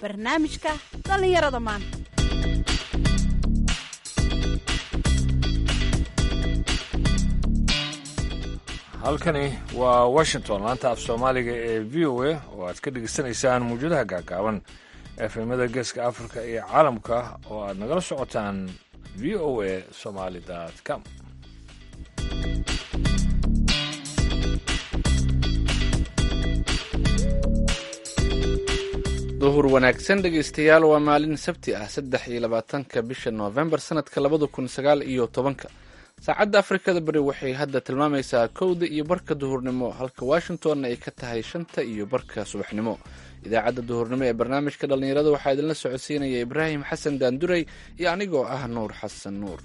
barnaamijka dhallinyarada maanta halkani waa washington laanta af soomaaliga ee v o a oo aad ka dhegaysanaysaan mawjadaha gaagaaban efemada geeska afrika iyo caalamka oo aad nagala socotaan v o a somaly com duhur wanaagsan dhegaystayaal waa maalin sabti ah saddex iyo labaatanka bisha noofembar sanadka labada kun sagaal iyo tobanka saacadda afrikada bari waxay hadda tilmaamaysaa kowda iyo barka duhurnimo halka washingtonna ay ka tahay shanta iyo barka subaxnimo idaacadda duhurnimo ee barnaamijka dhallinyarada waxaa idinla socodsiinaya ibraahim xasan daanduray iyo anigoo ah nuur xasan nuur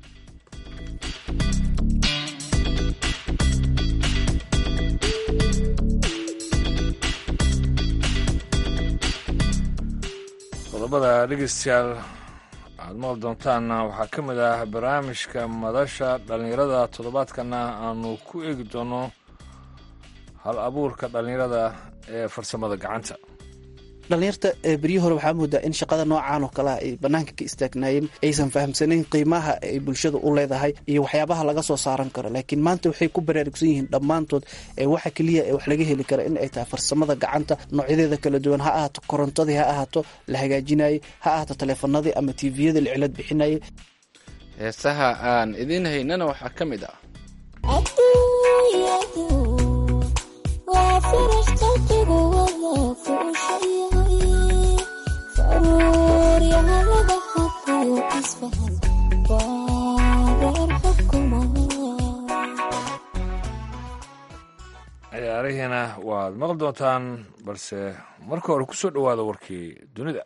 qodobada dhegeystayaal aad maqli doontaanna waxaa ka mid ah barnaamijka madasha dhallinyarada toddobaadkana aanu ku eegi doono hal abuurka dhallinyarada ee farsamada gacanta dhallinyarta beryi hore waxaa moodaa in shaqada noocaan oo kalea ay banaanka ka istaagnaayeen aysan fahamsanayn qiimaha ay bulshada u leedahay iyo waxyaabaha laga soo saaran karo laakiin maanta waxay ku baraarugsan yihiin dhammaantood waxa keliya ee wax laga heli kara in ay tahay farsamada gacanta noocyadeeda kala duwan ha ahaato korontadii ha ahaato la hagaajinayay ha ahaato taleefanadii ama tviyada la cilad bixinayay heesaha aan idiin haynana waxaa ka mid ah ciyaarihiina waad maqli doontaan balse marka hore ku soo dhowaada warkii dunida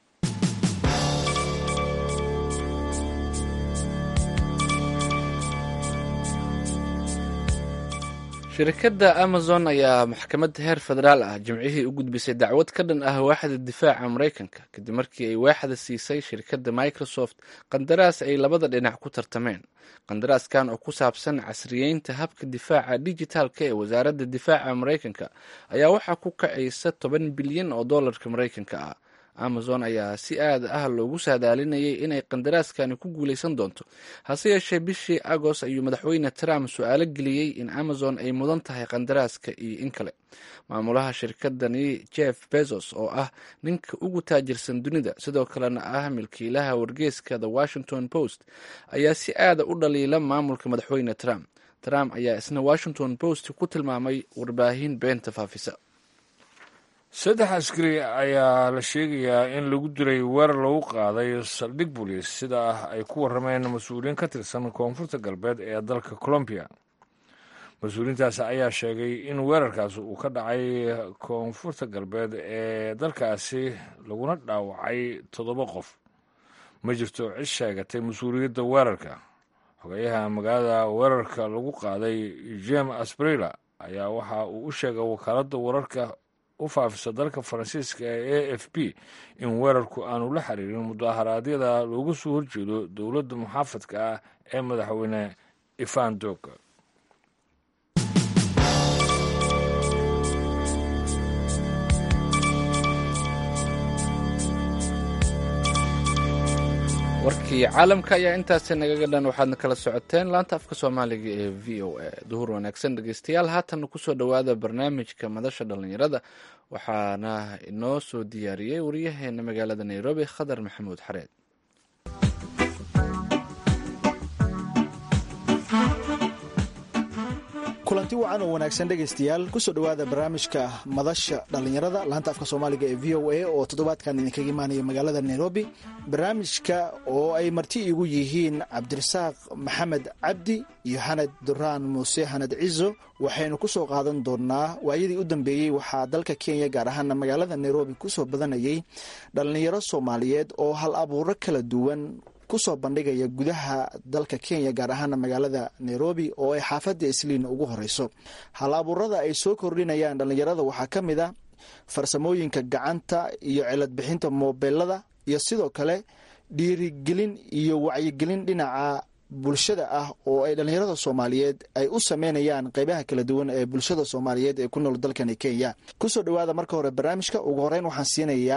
shirkadda amazon ayaa maxkamad heer federaal ah jimcihii u gudbisay dacwad ka dhan ah waaxda difaaca maraykanka kadib markii ay waaxda siisay shirkadda microsoft qandaraas ay labada dhinac ku tartameen qandaraaskan oo ku saabsan casriyeynta habka difaaca dijitaalka ee wasaaradda difaaca maraykanka ayaa waxaa ku kacaysa toban bilyan oo dollarka maraykanka ah amazon ayaa si aad ah loogu saadaalinayay inay qandaraaskani ku guuleysan doonto hase yeeshee bishii agost ayuu madaxweyne trump su-aalo geliyey in amazon ay mudan tahay qandaraaska iyo in kale maamulaha shirkadani jeff bezos oo ah ninka ugu taajirsan dunida sidoo kalena ah milkiilaha wargeeska the washington post ayaa si aada u dhaliila maamulka madaxweyne trump trump ayaa isna washington post ku tilmaamay warbaahin beenta faafisa saddex askari ayaa la sheegayaa in lagu dilay weerar lagu qaaday saldhig booliis sida ah ay ku warrameen mas-uuliyiin ka tirsan koonfurta galbeed ee dalka colombiya mas-uuliyiintaasi ayaa sheegay in weerarkaasi uu ka dhacay koonfurta galbeed ee dalkaasi laguna dhaawacay toddoba qof ma jirto cid sheegatay mas-uuliyadda weerarka xogeyaha magaalada weerarka lagu qaaday jem asbrila ayaa waxa uu u sheegay wakaaladda wararka u faafisa dalka faransiiska ee a f b in weerarku aanu la xiriirin mudaharaadyada looga soo horjeedo dowladda muxaafadka ah ee madaxweyne ivan doga warkii caalamka ayaa intaasi nagaga dhan waxaadna kala socoteen laanta afka soomaaliga ee v o a duhur wanaagsan dhegeystayaal haatanna kusoo dhowaada barnaamijka madasha dhallinyarada waxaana inoo soo diyaariyey wariyaheena magaalada nairobi khadar maxamuud xareed kulanti wacan oo wanaagsan dhegaystayaal kusoo dhowaada barnaamijka madasha dhallinyarada laanta afka soomaaliga ee v o a oo toddobaadkan idinkaga imaanaya magaalada nairobi barnaamijka oo ay marti igu yihiin cabdirasaaq maxamed cabdi iyo xanad duraan muuse xanad cizo waxaynu kusoo qaadan doonaa waayadii u dambeeyey waxaa dalka kenya gaar ahaana magaalada nairobi kusoo badanayay dhallinyaro soomaaliyeed oo hal abuuro kala duwan kusoo bandhigaya gudaha dalka kenya gaar ahaana magaalada nairobi oo ay xaafadda isliin ugu horeyso hal abuurada ay soo kordhinayaan dhallinyarada waxaa ka mid a farsamooyinka gacanta iyo cilad bixinta moobeelada iyo sidoo kale dhiirigelin iyo wacyigelin dhinaca bulshada ah oo ay dhallinyarada soomaaliyeed ay u sameynayaan qeybaha kala duwan ee bulshada soomaaliyeed ee ku nool dalkani kenya kusoo dhowaada marka hore barnaamijka ugu horeyn waxaan siinayaa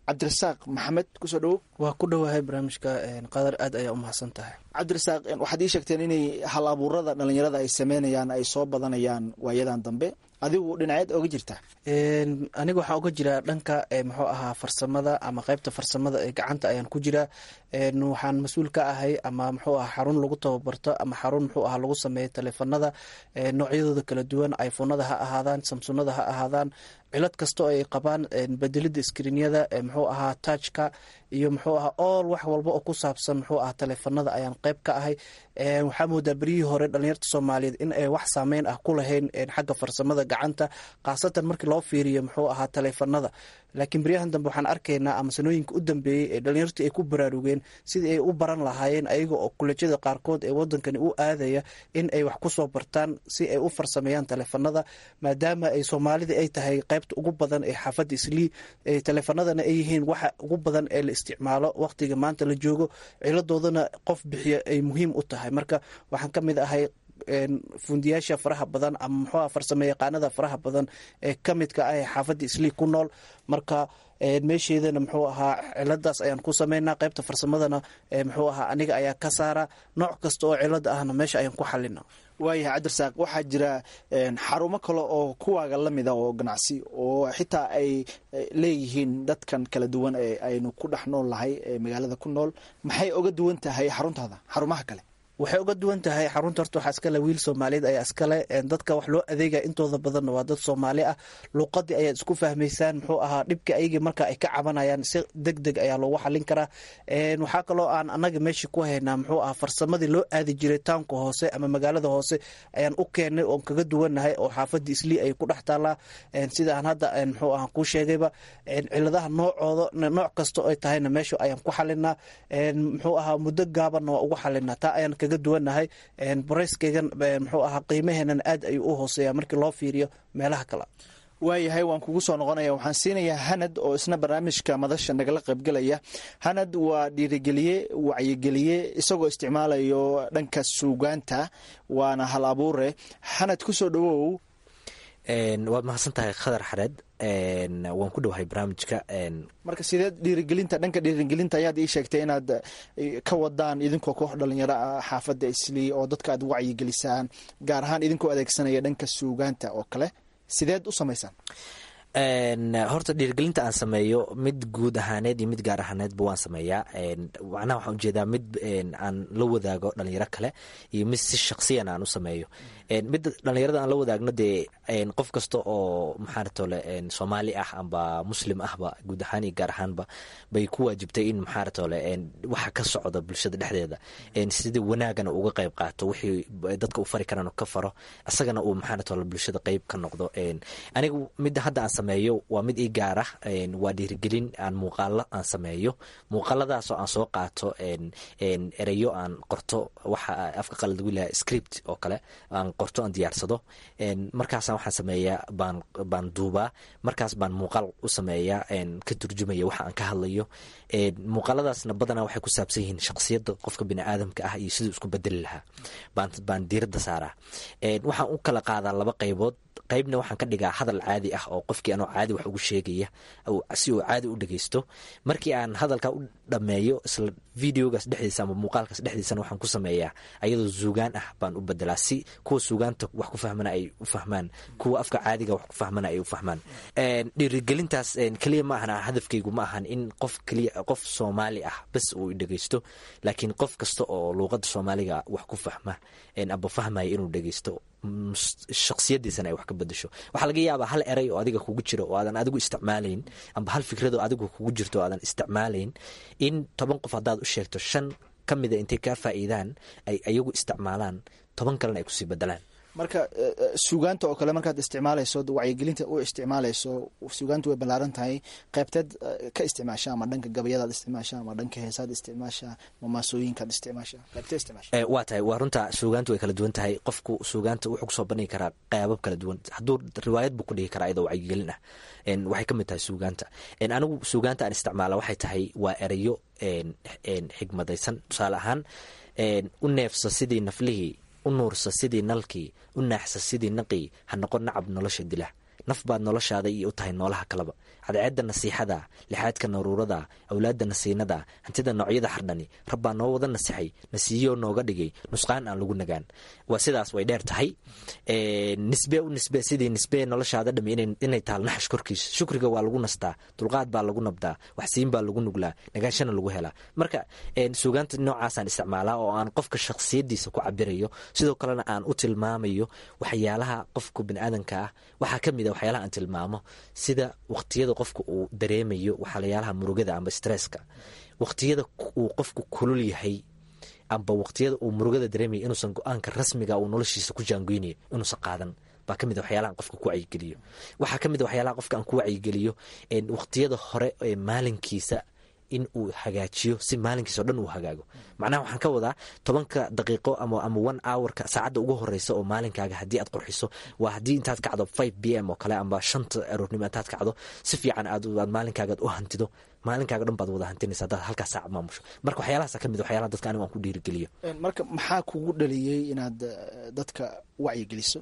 cabdirasaaq maxamed kusoo dhowow waa ku dhowahay barnaamijka qadar aad ayaa u mahadsan tahay cabdirasaaq waxaad ii sheegteen inay hal abuurada dhalinyarada ay sameynayaan ay soo badanayaan waayadan dambe adigu dhinaceed oga jirtaa aniga waxaan uga jiraa dhanka muxuu ahaa farsamada ama qeybta farsamada ee gacanta ayaan ku jiraa waxaan mas-uul ka ahay ama muxuu aha xarun lagu tababarto ama xarun muxuu aha lagu sameeyo taleefanada noocyadooda kala duwan iphonada ha ahaadaan samsunada ha ahaadaan cilad kastoo ay qabaan bedelida skriinyada muxuu ahaa tajka iyo muxuu ahaa ool wax walba oo ku saabsan muxuu ahaa taleefanada ayaan qeyb ka ahay waxaa moodaa beryihii hore dhalinyarta soomaaliyeed in ay wax saameyn ah ku lahayn xagga farsamada gacanta khaasatan markii loo fiiriyo muxuu ahaa taleefanada laakiin beryahan dambe waxaan arkaynaa ama sanooyinka u dambeeyey ee dhalinyarta ay ku baraarugeen sidii ay u baran lahaayeen ayaga oo kulejyada qaarkood ee wadankani u aadaya in ay wax kusoo bartaan si ay u farsameeyaan taleefanada maadaama ay soomaalida ay tahay qeybta ugu badan ee xaafadda islii taleefanadana ay yihiin waxa ugu badan ee la isticmaalo waqtiga maanta la joogo ciladoodana qof bixiya ay muhiim u tahay marka waxaan ka mid ahay fundiyaasha faraha badan ama muxuuha farsamo yaqaanada faraha badan ee ka midka ah ee xaafadda islii ku nool marka meesheedana muxuu ahaa ciladaas ayaan ku sameynaa qeybta farsamadana muxuu ahaa aniga ayaa ka saara nooc kasta oo cilada ahna meesha ayaan ku xalina waayahay cabdirasaaq waxaa jira xarumo kale oo kuwaaga lamida oo ganacsi oo xitaa ay leeyihiin dadkan kala duwan ee aynu ku dhex nool nahay ee magaalada ku nool maxay oga duwan tahay xaruntaada xarumaha kale waxay uga duwan tahay xarunta horta waxaa iskale wiil soomaaliyeed ayaa iskale dadka wax loo adeegaya intooda badanna waa dad soomaali ah luuqadii ayaad isku fahmaysaan muxuu ahaa dhibka ayagii marka ay ka cabanayaan si deg deg ayaa loogu xalin karaa waxaa kaloo aan anaga meesha ku haynaa muxuu ahaa farsamadii loo aadi jiray tawnka hoose ama magaalada hoose ayaan u keenay oon kaga duwannahay oo xaafadda islii ay ku dhex taallaa sida aan hadda muxuu ahaa kuu sheegayba ciladaha noocooda nooc kasta ay tahayna meesha ayaan ku xalinaa muxuu ahaa muddo gaabanna waa ugu xalinaa taa ayaan kaga duwannahay barayskeygan muxuu ahaa qiimaheenan aad ayuu u hooseeya markii loo fiiriyo meelaha kale waayahay waan kugu soo noqonaya waxaan siinayaa hanad oo isna barnaamijka madasha nagala qaybgelaya hanad waa dhiirigeliye wacyigeliye isagoo isticmaalayo dhanka suugaanta waana hal abuure hanad kusoo dhawow waad mahadsan tahay khadar xareed waan ku dhowahay barnaamijka marka sideed dhiirigelinta dhanka dhiirigelinta ayaad ii sheegtay inaad ka wadaan idinkoo koox dhalinyaro ah xaafadda islii oo dadka aad wacyigelisaan gaar ahaan idinkoo adeegsanaya dhanka suugaanta oo kale sideed u samaysaan horta dhiirgelinta aan sameeyo mid guud ahaaneed iyo mid gaar ahaaneedba waan sameeyaa macnaha waxaan ujeedaa mid aan la wadaago dhalinyaro kale iyo mid si shaksiyan aan u sameeyo mid dhalinyarada aan la wadaagno dee qof kasta oo maxaaratole soomaali ah amba muslim ahba guud ahaan iyo gaar ahaanba bay ku waajibtay in maxaaratole waxa ka socda bulshada dhexdeeda sidii wanaagana uga qayb qaato wixii dadka u fari karaan ka faro isagana uu maxaaratole bulshada qayb ka noqdo aniga midda hadda aan sameeyo waa mid ii gaar ah waa dhiirigelin aan muuqaalo aan sameeyo muuqaaladaasoo aan soo qaato ereyo aan qorto waxa afka qalad lagu lahaa script oo kale aan qorto aan diyaarsado markaasa waxaan sameeyaa baan baan duubaa markaas baan muuqaal u sameeyaa ka turjumaya waxa aan ka hadlayo muuqaaladaasna badanaa waxay ku saabsan yihiin shaksiyadda qofka biniaadamka ah iyo siduu isku bedeli lahaa baan baan diiradda saaraa waxaan u kala qaadaa laba qaybood qaybna waxaan ka dhigaa hadal caadi ah oo qofkii anoo caadi wax ugu sheegaya si uu caadi u dhegeysto markii aan hadalka u dhammeeyo isla videogaas dhexdiisa ama muuqaalkaas dhexdiisana waxaan ku sameeyaa ayadoo suugaan ah baan u bedelaa si kuwa suugaanta wax ku fahmana ay u fahmaan kuwa afka caadiga wax ku fahmana ay u fahmaan dhiirigelintaas keliya ma ahan hadafkaygu ma ahan in qof keliya qof soomaali ah bas uu dhegeysto laakiin qof kasta oo luuqadda soomaaliga wax ku fahma aba fahmaya inuu dhegeysto shaksiyadiisana ay wax ka bedesho waxaa laga yaabaa hal eray oo adiga kugu jiro oo aadan adigu isticmaalayn amba hal fikrado adigu kugu jirto oo aadan isticmaalayn in toban qof haddaad u sheegto shan ka mida intay kaa faa'iidaan ay ayagu isticmaalaan toban kalena ay kusii bedelaan marka suugaanta oo kale markaad isticmaalayso wacyigelinta u isticmaalayso suugaanta way ballaaran tahay qaybteed ka isticmaasha ama dhanka gabayadaad isticmaasha ama dhanka heesaad isticmaasha ama maasooyinkaad isticmaasha qaybtee isticmaasha waa tahay waa runta suugaanta way kala duwan tahay qofku suugaanta wuxuu kusoo bandhigi karaa qaabab kala duwan hadduu riwaayad buu ku dhigi karaa iyadoo wacyigelin ah waxay ka mid tahay suugaanta anigu suugaanta aan isticmaala waxay tahay waa erayo xigmadaysan tusaale ahaan u neefsa sidii naflihii u nuursa sidii nalkii u naaxsa sidii naqii ha noqon nacab nolosha dila naf baad noloshaada iyo u tahay noolaha kaleba cadceedda nasiixada lixaadka naruurada awlaadda nasiinada hantida noocyada xardhani rabbaa noo wada nasixay nasiiyo nooga dhigay nusqaan aan lagu nagaan waa sidaas way dheer tahay nisbe u nisbe sidii nisbe noloshaada dhami inay taal naxash korkiisa shukriga waa lagu nastaa dulqaad baa lagu nabdaa waxsiin baa lagu nuglaa nagaanshana lagu helaa marka suugaanta noocaasaan isticmaalaa oo aan qofka shakhsiyadiisa ku cabirayo sidoo kalena aan u tilmaamayo waxyaalaha qofka biniaadanka ah waxaa ka mid a waxyaalaha aan tilmaamo sida waqtiyada qofka uu dareemayo waxyaalaha murugada amba stresska waqtiyada uu qofku kulul yahay amba waqtiyada uu murugada dareemaya inuusan go-aanka rasmiga uu noloshiisa ku jaangoynayo inuusan qaadan baa kamid a waxyaalaha qofka ku wacyigeliyo waxaa kamid a waxyaalaha qofka aan ku wacyigeliyo waqtiyada hore ee maalinkiisa in uu hagaajiyo si maalinkiisa o dhan uu hagaago macnaha waxaan ka wadaa tobanka daqiiqo ama ama one hourka saacadda ugu horeysa oo maalinkaaga haddii aad qurxiso waa haddii intaad kacdo five b m oo kale amba shanta aroornimo intaad kacdo si fiican aad maalinkaagaad u hantido maalinkaaga dhan baad wada hantinaysa haddaad halkaas saac maamusho marka waxyaalahaasa ka mid waxyaalaha dadka anigu aan ku dhiirigeliyo marka maxaa kugu dhaliyey inaad dadka wacyigeliso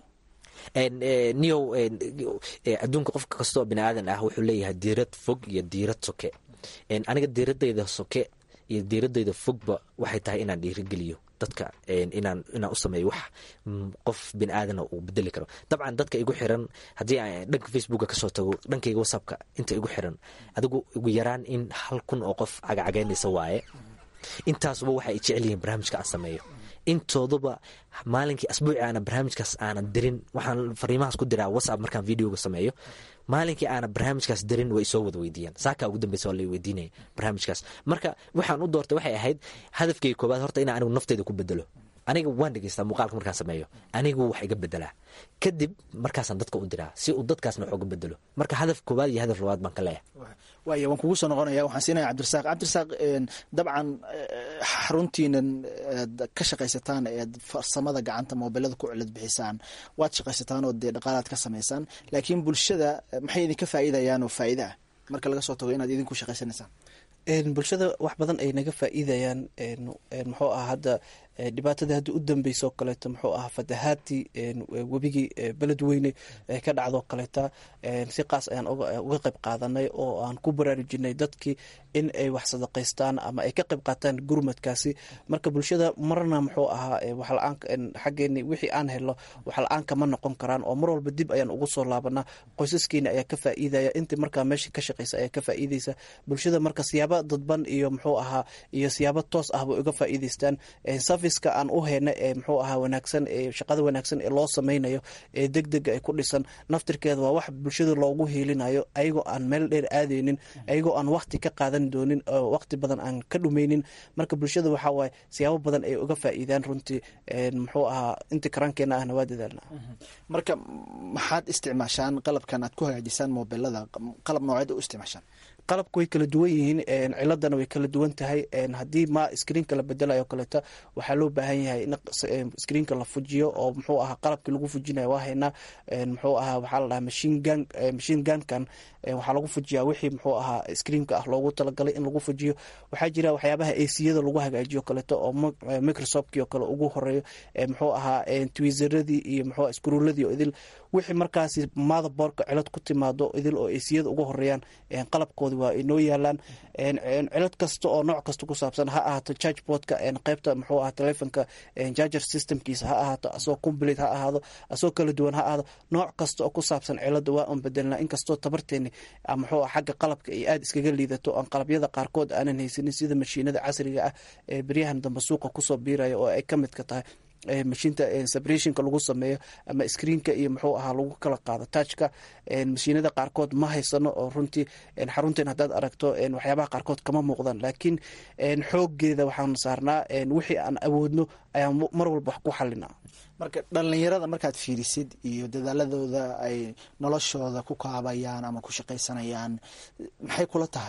niyow adduunka qofka kastoo bini aadan ah wuxuu leeyahay diirad fog iyo diirad soke aniga diiradayda soke iyo diiradayda fogba waxay tahay inaan dhiirigeliyo dadka inaan inaan u sameeyo wax qof bini aadana uu bedeli karo dabcan dadka igu xiran haddii aan dhanka facebooka kasoo tago dhankayga whatsappka inta igu xiran adigu ugu yaraan in hal kun oo qof cagacagaynaysa waaye intaasuba waxa ay jecel yihiin barnaamijka aan sameeyo intooduba maalinkii asbuuci aana barnaamijkaas aanan dirin waxaan fariimahaas ku diraa whatsapp markaan videoga sameeyo maalinkii aana barnaamijkaas dirin way isoo wada weydiiyaan saakaa ugu dambeysa waa la weydiinaya barnaamijkaas marka waxaan u doortay waxay ahayd hadafkayga koobaad horta inaan anigu nafteyda ku bedelo aniga waan dhegeystaa muuqaalka markaan sameeyo anigu wax iga bedelaa kadib markaasaan dadka u diraa si uu dadkaasna wax uga bedelo marka hadaf koobaad iyo hadaf labaad baan ka leeyahay waaya waan kugu soo noqonaya waxaan siinaya cabdirasaaq cabdirasaaq dabcan xaruntiinan eed ka shaqaysataan eed farsamada gacanta moobilada ku cilad bixisaan waad shaqaysataan oo dee dhaqaalaad ka samaysaan laakiin bulshada maxay idinka faa'iidayaan oo faa'iida ah marka laga soo tago inaad idinku shaqaysanaysaan bulshada wax badan ay naga faa'iidayaan muxuu ah hadda dhibaatada hadda u dambeysa oo kaleeto muxuu ahaa fatahaadii webigii beledweyne ka dhacdoo kaleeta si qaas ayaan uga qayb qaadanay oo aan ku baraarujinay dadkii in ay wax sadaqaystaan ama ay ka qayb qaataan gurmadkaasi marka bulshada marna muxuu ahaa waxla-aan xaggeeni wixii aan helo waxla-aan kama noqon karaan oo mar walba dib ayaan ugu soo laabanaa qoysaskeena ayaa ka faa'iidaya intii markaa meesha ka shaqeysa ayaa ka faa'iideysa bulshada marka siyaaba dadban iyo muxuu ahaa iyo siyaabo toos ahba uga faa'iideystaan serviceka aan u heyna ee muxuu ahaa wanaagsan ee shaqada wanaagsan ee loo sameynayo ee deg dega ay ku dhisan naftirkeeda waa wax bulshada loogu hiilinayo ayagoo aan meel dheer aadeynin ayagoo aan wakti ka qaadan doonin oo waqti badan aan ka dhumeynin marka bulshada waxaa waaye siyaabo badan ay uga faa'iidaan runtii muxuu ahaa inta karankeena ahna waa dadaalna marka maxaad isticmaashaan qalabkan aad ku hagaajisaan mobilada qalab nooceed u isticmaashaan qalabka way kala duwan yihiin ciladana way kala duwan tahay haddii ma screenka la bedelayo kaleeta waxaa loo baahan yahay in screenka la fujiyo oo muxuu ahaa qalabkii lagu fujinayo waa haynaa muxuu ahaa waxaa la dhahaa machine gun machine gunkan waxaa lagu fujiyaa wixii muxuu ahaa screenka ah loogu talagalay in lagu fujiyo waxaa jira waxyaabaha aciyada lagu hagaajiyo kaleeto oo microsoftki oo kale ugu horeeyo muxuu ahaa twizeradii iyo muxuu skruuladii oo idil wixii markaasi motherboardka cilad ku timaado idil oo aciyada ugu horeeyaan qalabkoodi waa inoo yaalaan cilad kasta oo nooc kasta ku saabsan ha ahaato chargeboardka qeybta muxuu ahaa telefonka charger systemkiisa ha ahaato asoo complete ha ahaado asoo kala duwan ha ahaado nooc kasta oo ku saabsan cilada waa un bedelnaa inkastoo tabarteeni muxuu xagga qalabka ay aada iskaga liidato oon qalabyada qaarkood aanan haysanin sida mashiinada casriga ah ee beryahan dambe suuqa kusoo biiraya oo ay ka midka tahay mashiinta separationka lagu sameeyo ama screenka iyo muxuu ahaa lagu kala qaado touchka mashiinada qaarkood ma haysano oo runtii xarunteen haddaad aragto waxyaabaha qaarkood kama muuqdaan laakiin xoogeeda waxaan saarnaa wixii aan awoodno ayaan mar walba wax ku xalinaa marka dhalinyarada markaad fiirisid iyo dadaaladooda ay noloshooda ku kaabayaan ama ku shaqaysanayaan maxay kula tahay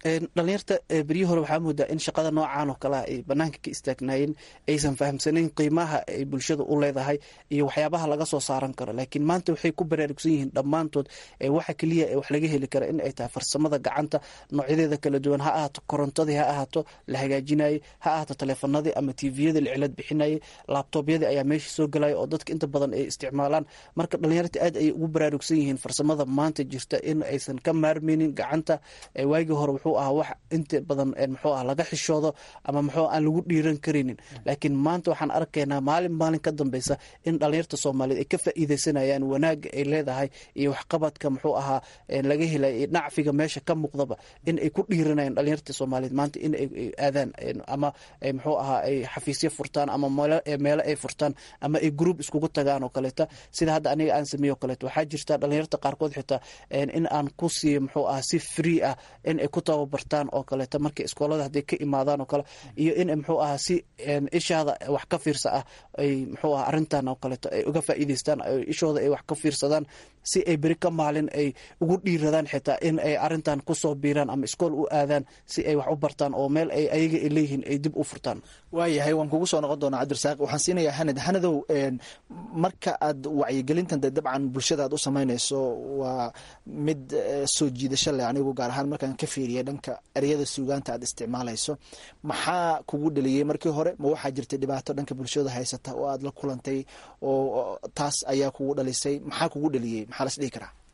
dhalinyarta beryihii hore waxaa moodaa in shaqada noocan oo kalea ay banaanka ka istaagnaayeen aysan fahamsanayn qiimaha ay bulshada u leedahay iyo waxyaabaha laga soo saaran karo laakiin maanta waxay ku baraarugsan yihiin dhammaantood waxa keliya ee wax laga heli kara in ay tahay farsamada gacanta noocyadeeda kala duwan ha ahaato korontadii ha ahaato la hagaajinayay ha ahaato taleefanadii ama tviyada la cilad bixinayay laabtoobyadii ayaa meesha soo galaya oo dadka inta badan ay isticmaalaan marka dhalinyarta aad ayay ugu baraarugsan yihiin farsamada maanta jirta in aysan ka maarmeynin gacanta waagii hore wuxuu ahaa wax inta badan muxuu ah laga xishoodo ama muxuu aan lagu dhiiran karaynin laakiin maanta waxaan arkaynaa maalin maalin ka dambeysa in dhalinyarta soomaaliyeed ay ka faa'iideysanayaan wanaaga ay leedahay iyo waxqabadka muxuu ahaa laga helay nacfiga meesha ka muuqdaba in ay ku dhiiranayaan dhalinyarta soomaaliyeed maanta in ay aadaan ama muxuu ahaa ay xafiisyo furtaan ama meelo ay furtaan ama ay group iskugu tagaan oo kaleeta sida hadda aniga aan sameeyo kaleeto waxaa jirta dhalinyarta qaarkood xitaa in aan ku siiyo muxuu ahaa si free ah in ay ku tababartaan oo kaleeto markay iskoolada hadday ka imaadaan oo kale iyo in muxuu ahaa si ishaada wax ka fiirsa ah ay muxuu aha arrintan oo kaleeto ay uga faa'iideystaan ishooda ay wax ka fiirsadaan si ay beri ka maalin ay ugu dhiiradaan xitaa in ay arrintan kusoo biiraan ama iskool u aadaan si ay wax u bartaan oo meel ay ayaga ay leeyihiin ay dib u furtaan waayahay waan kugu soo noqon doonaa cabdirasaaq waxaan siinayaa hanad hanadow marka aad wacyigelintan de dabcan bulshada aad u samaynayso waa mid soo jiidasho leh anigu gaar ahaan markaan ka fiiriya dhanka ereyada suugaanta aad isticmaalayso maxaa kugu dheliyey markii hore ma waxaa jirtay dhibaato dhanka bulshada haysata oo aad la kulantay oo taas ayaa kugu dhalisay maxaa kugu dheliyey maxaa las dhihi karaa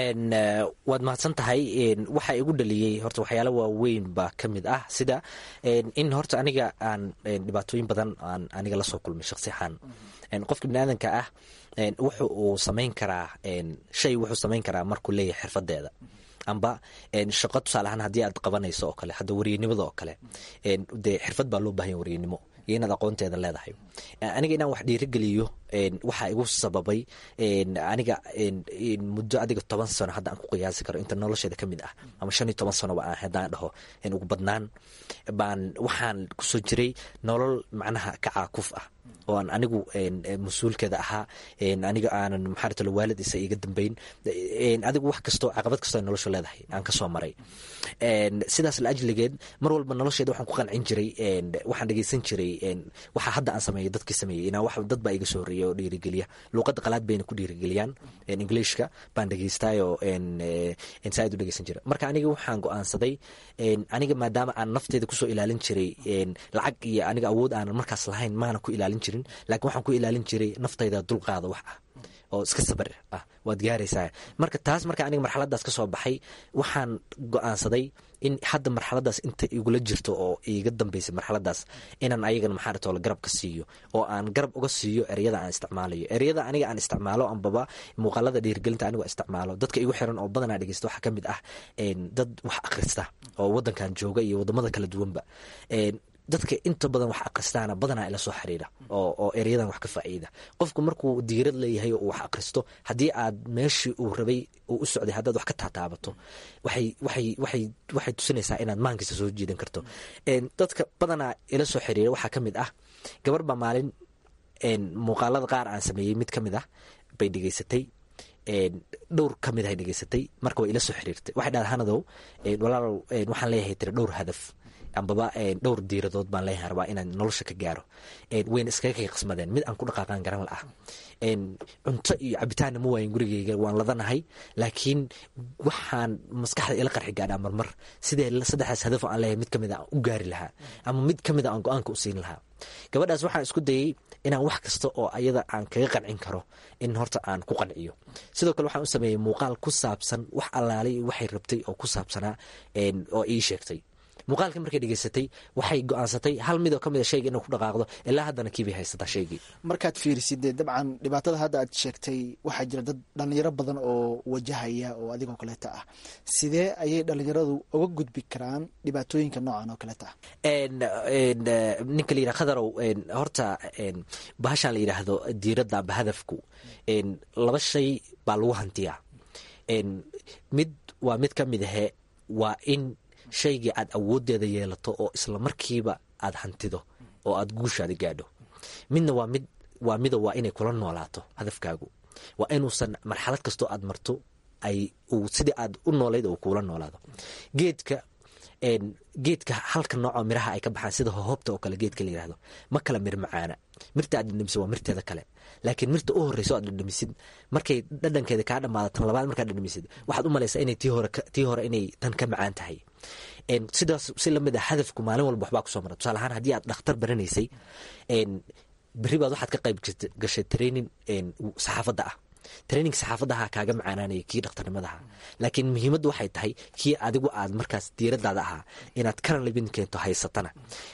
waad mahadsan tahay waxaa igu dhaliyey horta waxyaala waaweyn baa ka mid ah sida in horta aniga aan dhibaatooyin badan aan aniga lasoo kulmay shaksi ahaan qofka biniaadanka ah wuxu uu samayn karaa shay wuxuu samayn karaa markuu leeyahay xirfadeeda amba shaqo tusaale ahaan haddii aad qabanayso oo kale hadda wariyanimada oo kale dee xirfad baa loo bahanya wariyanimo iyo inaad aqoonteeda leedahay aniga inaan wax dhiirigeliyo waxaa igu sababay aniga muddo adiga toban sano hadda aan ku qiyaasi karo inta nolosheeda ka mid ah ama shan iyo toban sanoba aan haddaan dhaho ugu badnaan baan waxaan kusoo jiray nolol macnaha ka caakuf ah oo aan anigu mas-uulkeeda ahaa aniga aanan maxaartalo waalid isa iga dambeyn adigu wax kastoo caqabad kastoo noloshu leedahay aan kasoo maray sidaas la ajligeed mar walba nolosheeda waxaan ku qancin jiray waxaan dhegeysan jiray waxa hadda aan sameeyo dadkii sameeyey inaa wax dad baa iga soo horreeya oo dhiirigeliya luuqadda qalaad bayna ku dhiirigeliyaan englishka baan dhegeystaayoo saaid u dhegeysan jira marka aniga waxaan go-aansaday aniga maadaama aan nafteeda kusoo ilaalin jiray lacag iyo aniga awood aanan markaas lahayn maana ku ilaalin jirin laakiin waxaan ku ilaalin jiray naftayda dulqaada wax ah oo iska sabar ah waad gaaraysaa marka taas marka aniga marxaladaas ka soo baxay waxaan go-aansaday in hadda marxaladaas inta igula jirto oo iga dambeysay marxaladaas inaan ayagana maxaaratoola garab ka siiyo oo aan garab uga siiyo ereyada aan isticmaalayo ereyada aniga aan isticmaalo ambaba muuqaalada dhiirgelinta anigoo isticmaalo dadka igu xiran oo badanaa dhegeysta waxaa ka mid ah dad wax akhrista oo wadankan jooga iyo wadamada kala duwanba dadka inta badan wax akristaana badanaa ila soo xiriira oo ereyadan wax ka faa'iida qofku markuu diirad leeyahay oo uu wax akristo haddii aad meeshii uu rabay uu u socday haddaad wax ka taataabato waxay waxay waxay waxay tusinaysaa inaad maankiisa soo jiidan karto dadka badanaa ila soo xiriira waxaa ka mid ah gabar baa maalin muuqaalada qaar aan sameeyey mid ka mid ah bay dhegeysatay dhowr ka mid ahay dhegeysatay marka way ila soo xiriirtay waxay dhahda hanadow walaalow waxaan leeyahay tiri dhowr hadaf ambaba dhowr diiradood baan leeyahay rabaa inaan nolosha ka gaaro wayna iskaga kay qismadeen mid aan ku dhaqaaqaan garan la ah cunto iyo cabitaanna ma waayin gurigeyga waan ladanahay laakiin waxaan maskaxda ila qarxi gaadhaa marmar sidee saddexdaas hadafo aan leeyahay mid kamid a aan u gaari lahaa ama mid kamid a aan go-aanka u siin lahaa gabadhaas waxaan isku dayey inaan wax kasta oo ayada aan kaga qancin karo in horta aan ku qanciyo sidoo kale waxaan u sameeyey muuqaal ku saabsan wax allaalay waxay rabtay oo ku saabsanaa oo ii sheegtay muuqaalkii markay dhegeysatay waxay go-aansatay hal midoo ka mid a shayga inuu ku dhaqaaqdo ilaa haddana kiibay haysataa shaygii markaad fiirisid dee dabcan dhibaatada hadda aad sheegtay waxaa jira dad dhalinyaro badan oo wajahaya oo adigoo kaleeta ah sidee ayay dhalinyaradu uga gudbi karaan dhibaatooyinka noocan oo kaleeta ah ninka la yidhaha khadarow horta bahashaan la yidhaahdo diiradda amba hadafku laba shay baa lagu hantiyaa mid waa mid ka mid ahe waa in shaygii aad awooddeeda yeelato oo isla markiiba aad hantido oo aad guushaada gaadho midna waa mid waa mida waa inay kula noolaato hadafkaagu waa inuusan marxalad kastoo aad marto ay uu sidii aad u noolayd uu kuula noolaado geedka geedka halka noocoo miraha ay ka baxaan sida hohobta oo kale geedka la yirahdo ma kala mir macaana mirta aad dhadhamisid waa mirteeda kale laakiin mirta u horeyso aad dhadhamisid markay dhadhankeeda kaa dhamaado tan labaad markaad dhadhamisid waxaad u malaysaa inay tii hore tii hore inay tan ka macaan tahay sidaas si lamid ah hadafku maalin walba waxbaa kusoo mara tusaale ahaan haddii aad dhakhtar baranaysay berri baad waxaad ka qayb gashay training saxaafadda ah training saxaafadaha kaaga macaanaanaya kii dhakhtarnimadaha laakiin muhiimaddu waxay tahay kii adigu aad markaas diiradaada ahaa inaad kana libin keento haysatana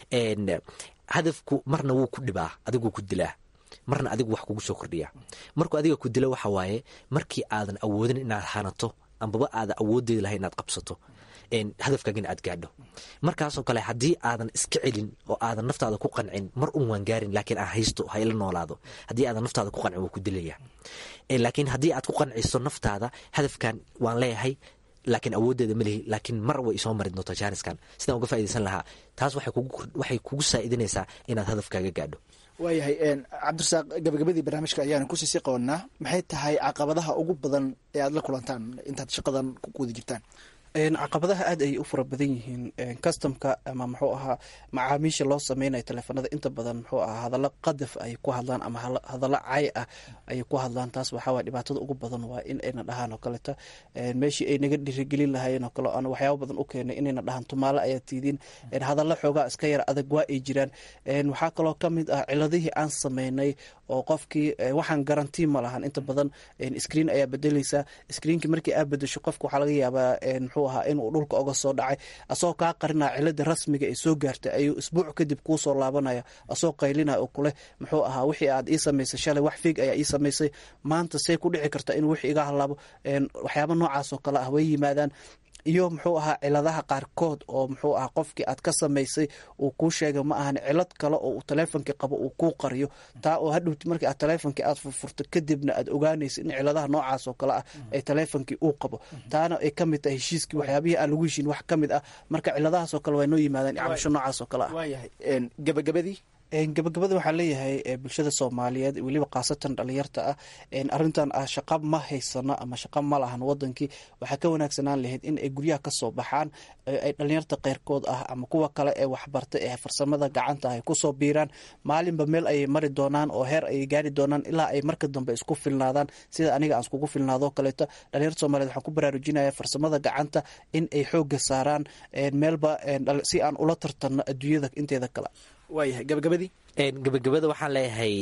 hadafku marna wuu ku dhibaa adiguu ku dilaa marna adigu wax kugu soo kordhiya markuu adiga ku dilo waxa waaye markii aadan awoodin inaad hanato ambaba aadan awoodeedi lahay inaad qabsato hadafkaagina aad gaadho markaasoo kale haddii aadan iska celin oo aadan naftaada ku qancin mar un waan gaarin laakiin aan haysto ha ila noolaado haddii aadan naftaada ku qancin wuu ku dilaya laakiin haddii aad ku qanciso naftaada hadafkan waan leeyahay laakiin awooddeeda ma lihi laakiin mar way isoo mari doontaa jaaniskan sidaan uga faa'idaysan lahaa taas waxay kugu saa'idinaysaa inaad hadafkaaga gaadho waayahay cabdirasaaq gabagabadii barnaamijka ayaana kusii sii qabanaa maxay tahay caqabadaha ugu badan ee aad la kulantaan intaad shaqadan ku guda jirtaan caqabadaha aad ayay u fara badan yihiin customka ama muxuu ahaa macaamiisha loo sameynaya teleefanada inta badan muxuu ahaa hadallo qadaf ay ku hadlaan ama hadallo cay ah ayay ku hadlaan taas waxaa waay dhibaatada ugu badan waa in ayna dhahaan oo kaleta meeshii ay naga dhirigelin lahaayeen oo kale aan waxyaaba badan u keenay inayna dhahaan tumaale ayaa tiidiin hadallo xoogaa iska yar adag waa ay jiraan waxaa kaloo ka mid ah ciladihii aan sameynay oo qofkii waxaan garantii ma lahan inta badan screen ayaa bedeleysaa screenkii markii aa bedesho qofka waxaa laga yaabaa muxuu ahaa inuu dhulka oga soo dhacay asagoo kaa qarinaya cilada rasmiga ee soo gaartay ayuu isbuuc kadib kuu soo laabanaya asagoo qaylinaya oo kuleh muxuu ahaa wixii aad ii samaysay shalay wax fiig ayaa ii samaysay maanta see ku dhici karta inuu wixii iga halaabo waxyaaba noocaas oo kale ah way yimaadaan iyo muxuu ahaa ciladaha qaarkood oo muxuu ahaa qofkii aad ka samaysay uu kuu sheegay ma ahan cilad kale oo uu taleefonkii qabo uu kuu qariyo taa oo hadhowti markii aad taleefonkii aad furfurto kadibna aad ogaanaysa in ciladaha noocaas oo kale ah ay taleefonkii uu qabo taana ay ka mid tahay heshiiskii waxyaabihii aan lagu heshin wax ka mid ah marka ciladahaas oo kale waa noo yimaadaan cabasho noocaas oo kale ah waayahay gabagabadii gabagabada waxaa leeyahay bulshada soomaaliyeed weliba khaasatan dhalinyarta ah arintan ah shaqa ma haysano ama shaqa ma lahan wadankii waxaa ka wanaagsanaan lahayd in ay guryaha kasoo baxaan ay dhalinyarta keyrkood ah ama kuwa kale ee waxbarta ee farsamada gacanta ay kusoo biiraan maalinba meel ayay mari doonaan oo heer ayay gaari doonaan ilaa ay marka dambe isku filnaadaan sida aniga aan iskugu filnaado kaleeto dhalinyarta soomaliyeed waxaan ku baraarujinaya farsamada gacanta in ay xooga saaraan meelba si aan ula tartanno adduunyada inteeda kale waayahay gabagabadii gabagabada waxaan leeyahay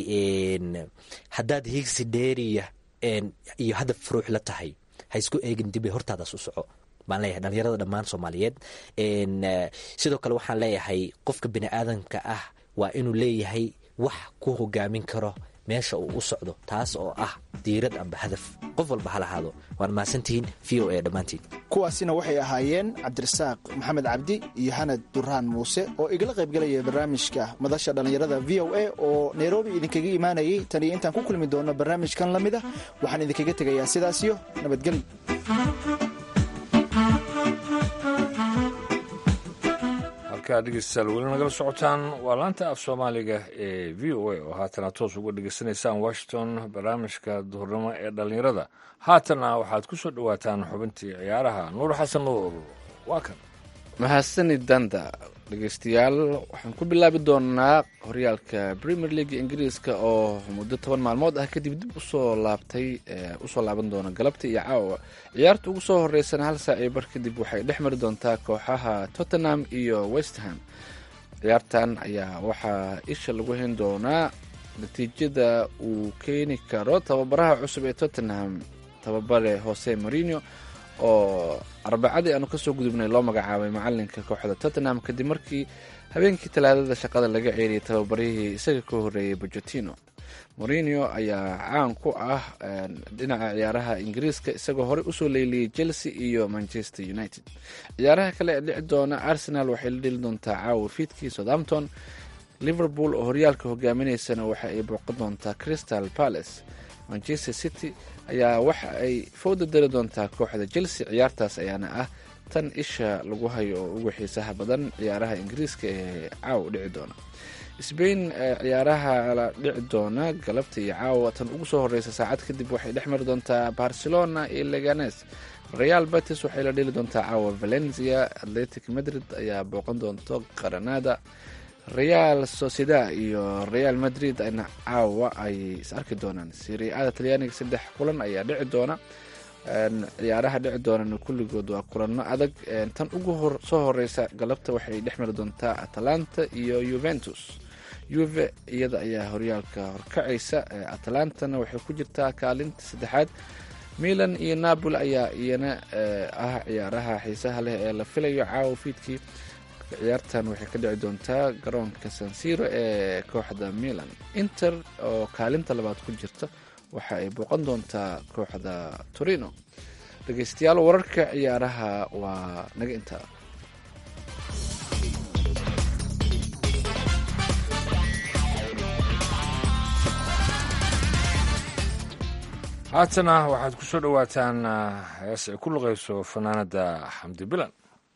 haddaad hiigsi dheeriya iyo hadaf furuux la tahay ha isku eegin dibe hortaadaas u soco baan leeyahay dhalinyarada dhammaan soomaaliyeed sidoo kale waxaan leeyahay qofka bini aadamka ah waa inuu leeyahay wax ku hogaamin karo meesha uu u socdo taas oo ah diirad amba hadaf qof walba ha lahaado waan mahadsantihiin v o a dhammaantiin kuwaasina waxay ahaayeen cabdirasaaq maxamed cabdi iyo xanad duraan muuse oo igala qaybgalaya barnaamijka madasha dhallinyarada v o a oo nairobi idinkaga imaanayay tan iyo intaan ku kulmi doono barnaamijkan la mid a waxaan idinkaga tegayaa sidaasiyo nabadgelyo halkaa dhegeystayaal weli nagala socotaan waa laanta af soomaaliga ee v o a oo haatana toos uga dhegeysanaysaan washington barnaamijka duhurnimo ee dhallinyarada haatana waxaad ku soo dhowaataan xubintii ciyaaraha nuur xasan nuur waa kan mahadsanid danda dhegeystayaal waxaan ku bilaabi doonaa horyaalka premier league ingiriiska oo muddo toban maalmood ah kadib dib usoo laabtay usoo laaban doona galabta iyo caawa ciyaarta ugu soo horeysana hal saac iyo bar kadib waxay dhex mari doontaa kooxaha tottenham iyo westham ciyaartan ayaa waxaa isha lagu hayn doonaa natiijada uu keeni karo tababaraha cusub ee tottenham tababare jose marino oo arbacadii aanu kasoo gudubnay loo magacaabay macalinka kooxda tottenham kadib markii habeenkii talaadada shaqada laga ceeriyay tababarihii isaga ka horeeyay bojotino morinio ayaa caan ku ah dhinaca ciyaaraha ingiriiska isagoo horey usoo leyliyey chelsea iyo manchester united ciyaaraha kale ee dhici doona arsenal waxay la dheli doontaa caawa fiidkii southampton liverpool oo horyaalka hogaaminaysana waxa ay booqan doontaa crystal palace manchester city ayaa waxa ay fowda dari doontaa kooxda chelsea ciyaartaas ayaana ah tan isha lagu hayo oo ugu xiisaha badan ciyaaraha ingiriiska ee caawa dhici doona sbain ciyaaraha la dhici doona galabta iyo caawa tan ugu soo horeysa saacad kadib waxay dhex mari doontaa barcelona iyo leganes real batis waxay la dheli doontaa caawa valencia atletic madrid ayaa booqan doonto qaranada real sociedad iyo real madrid ayna caawa ay is arki doonaan siriada talyaaniga saddex kulan ayaa dhici doona ciyaaraha dhici doonana kulligood waa kulano adag tan ugu soo horeysa galabta waxay dhex mari doontaa atalanta iyo juventus yuve iyada ayaa horyaalka horkacaysa atalantana waxay ku jirtaa kaalinta saddexaad milan iyo napoli ayaa iyana ah ciyaaraha xiisaha leh ee la filayo caawa fiidkii ciyaartan waxay ka dhici doontaa garoonka sansiro ee kooxda milan inter oo kaalinta labaad ku jirta waxa ay booqan doontaa kooxda torino dhegeystayaal wararka ciyaaraha waa naga intaa haatana waxaad ku soo dhowaataan hees ay ku luqayso fanaanada xamdi bilan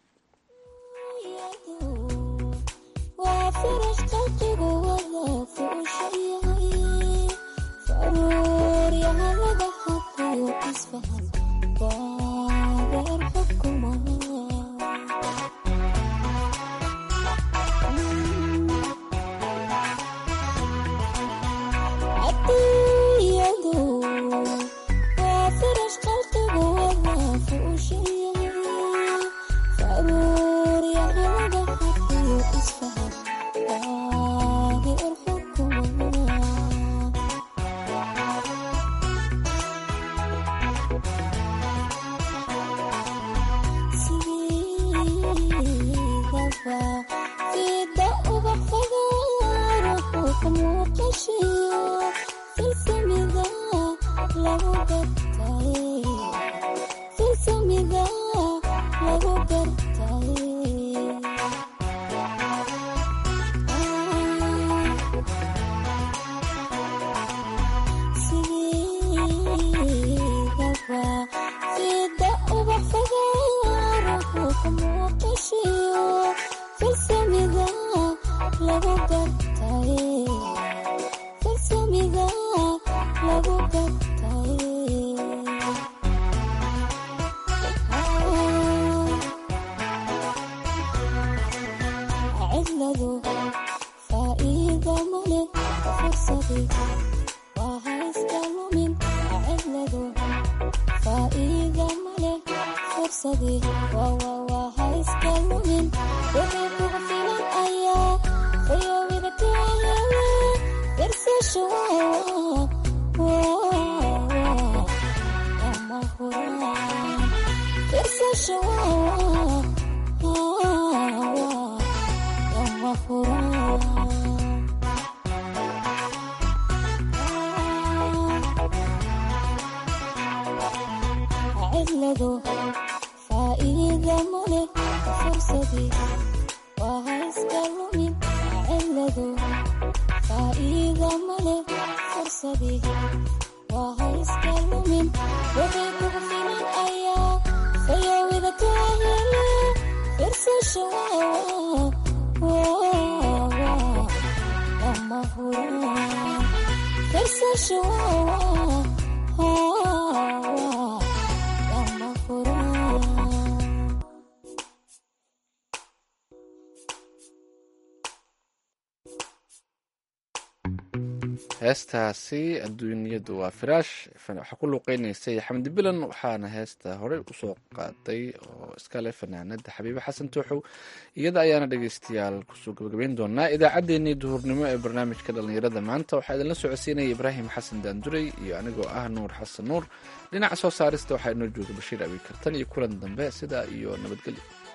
heestaasi adduunyadu waa firaash waxaa ku luuqeynaysay xamdi bilan waxaana heesta horey usoo qaaday oo iskale fanaanada xabiibe xasan tuuxow iyada ayaana dhegeystayaal kusoo gabagabeyn doonaa idaacaddeenii duhurnimo ee barnaamijka dhallinyarada maanta waxaa idinla socodsiinaya ibraahim xasan daanduray iyo anigoo ah nuur xasan nuur dhinaca soo saarista waxaa inoo jooga bashiir abiikartan iyo kulan dambe sidaa iyo nabadgelyo